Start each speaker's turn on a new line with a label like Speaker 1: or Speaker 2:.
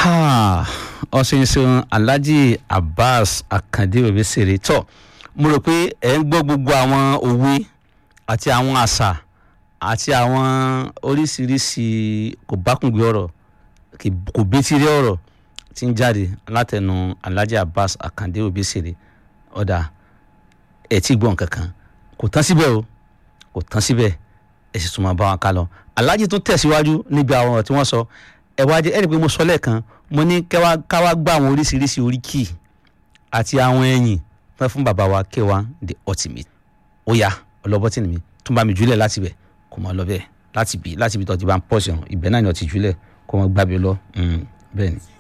Speaker 1: ọ̀sẹ̀nsẹ̀n alhaji abbas akande obesere tọ́ mo rò pé ẹ̀ ń gbọ́ gbogbo àwọn òwe àti àwọn àṣà àti àwọn oríṣiríṣi kò bákùngbé ọ̀rọ̀ kì- kò bétírí ọ̀rọ̀ tí ń jáde látẹnu alhaji abbas akande obesere ọ̀dà ẹ̀ tí gbọ́n kankan kò tán síbẹ̀ o kò tán síbẹ̀ ẹ̀ sì tún máa bá wọn ká lọ alhaji tún tẹ̀síwájú níbi àwọn ọ̀rọ̀ tí wọ́n sọ ẹ̀ wá jẹ́ ẹ̀ rí i pé mo sọ lẹ́ẹ̀kan mo ní kẹ́wá káwá gbá àwọn oríṣiríṣi oríkì àti àwọn ẹ̀yìn fẹ́ fún bàbá wa K1 the ultimate ó yá ọlọ́bọ́tì mi tún bá mi jùlẹ̀ láti bẹ̀ kó máa lọ bẹ́ẹ̀ láti bì láti bì tó ti bá ń pọ̀ sí ọ̀hún ibẹ̀ náà ni ọtí jùlẹ̀ kó máa gbábi lọ Mm, bẹ́ẹ̀ ni.